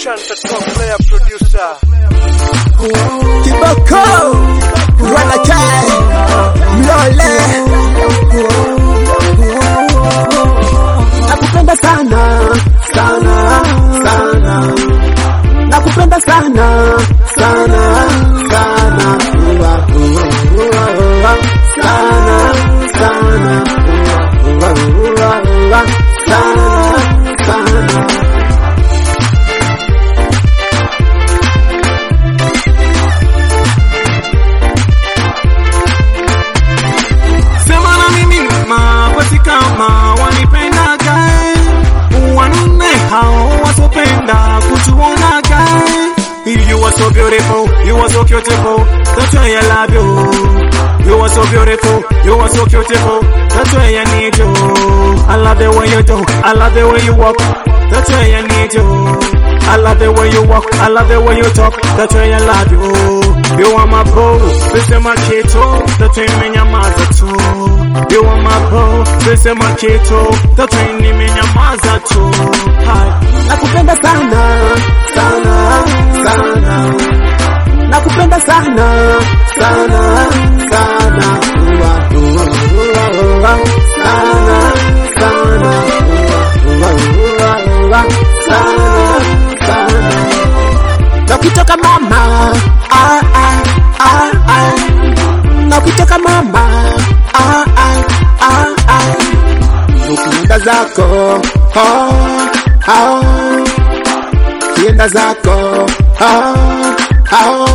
Shanta top player producer. Kiboko Wanakai Mlole Nakupenda sana sana sana Nakupenda sana sana sana Ua, ua, ua, ua. sana sana Ua, ua, ua, ua. sana sana Sema na mimi mama, basi kama wanipendaga wanne hao wasopenda kutuonaga You are so beautiful, you are so beautiful, that's why I love you. You are so beautiful, you are so beautiful, that's why I need you. I love the way you do, I love the way you walk, that's why I need you. I love the way you walk, I love the way you talk, that's why I love you. You are my bro, this is my kito, that's why I nyamaza tu. You are my bro, this is my kito, that's why nimenyamaza tu. Hi. Nakupenda sana sana sana Nakupenda sana sana sana Ua, ua, ua, ua. sana sana Ua, ua, ua, ua. sana sana Na ukitoka mama ah, ah, ah, ah. Na ukitoka mama ah, ah, ah, ah. ukienda zako oh, oh, kienda zako oh, oh.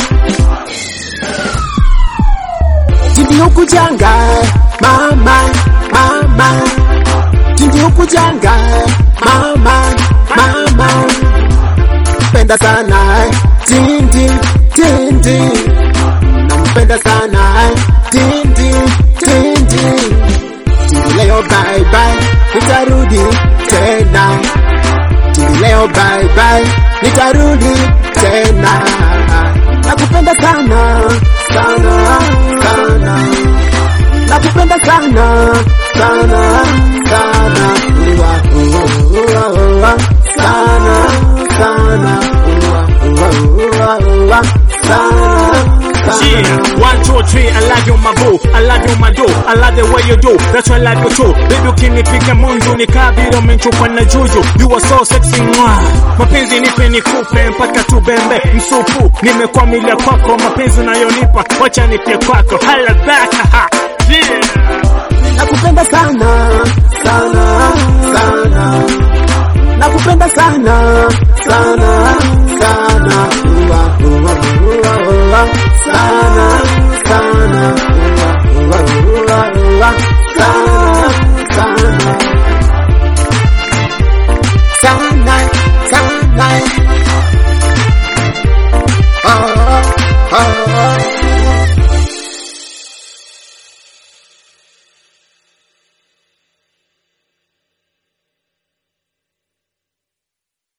Tindi huku janga mama mama Tindi huku janga mama mama Penda sana Tindi Tindi Nampenda sana Tindi Tindi Tindi leo bye bye nitarudi tena Tindi leo bye bye nitarudi tena Nakupenda sana sana sana Nakupenda sana sana sana Ua, ua, ua, ua. sana sana Ua, ua, ua, ua. sana sana Yeah, one, two, three, I love you my boo, I love you my do, I love the way you do, that's why I love you too. Baby ukinipiga mundu ni kabila umenchupa na juju, you are so sexy mwa. Mapenzi nipe nikupe mpaka tubembe msupu, nimekwamilia kwako, mapenzi unayonipa, wacha nipie kwako, hala back, ha, yeah. Nakupenda sana sana sana Nakupenda sana sana sana Ua, ua, ua, ua. sana sana Ua, ua, ua, ua. sana sana sana sana